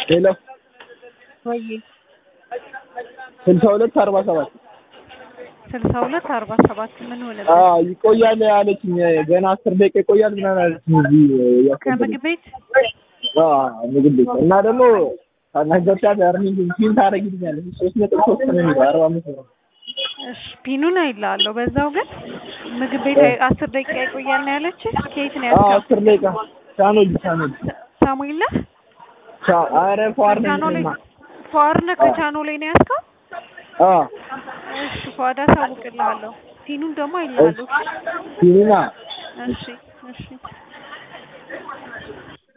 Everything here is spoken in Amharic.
ሄሎ ወይ ስልሳ ሁለት አርባ ሰባት ስልሳ ሁለት አርባ ሰባት ምን ሆነ? አዎ ይቆያል አለችኝ። ገና አስር ደቂቃ ይቆያል ምናምን አለችኝ። እዚህ ያስገባኝ ከምግብ ቤት አዎ ምግብ ቤት እና ደግሞ ካናገርሻት አርኒንግ ፊን ታደርጊልኛለሽ ሶስት ነጥብ ሶስት ነው የሚለው አርባ አምስት ነው። እሺ ፒኑን አይልሃለሁ። በዛው ግን ምግብ ቤት አይ- አስር ደቂቃ ይቆያል ነው ያለችህ። ከየት ነው አዎ ያስገባው? አስር ደቂቃ ቻኖል ቻኖል ሳሙኤል ነህ? ቻ- ኧረ ፏር ነኝ ከቻኖሌ እኔማ። ፏር ነህ? ከቻኖሌ ነው ያስከው? አዎ እሺ ፏዳ አሳውቅልሃለሁ። ፒኑን ደግሞ አይልሃለሁ። ፊኒና እሺ እሺ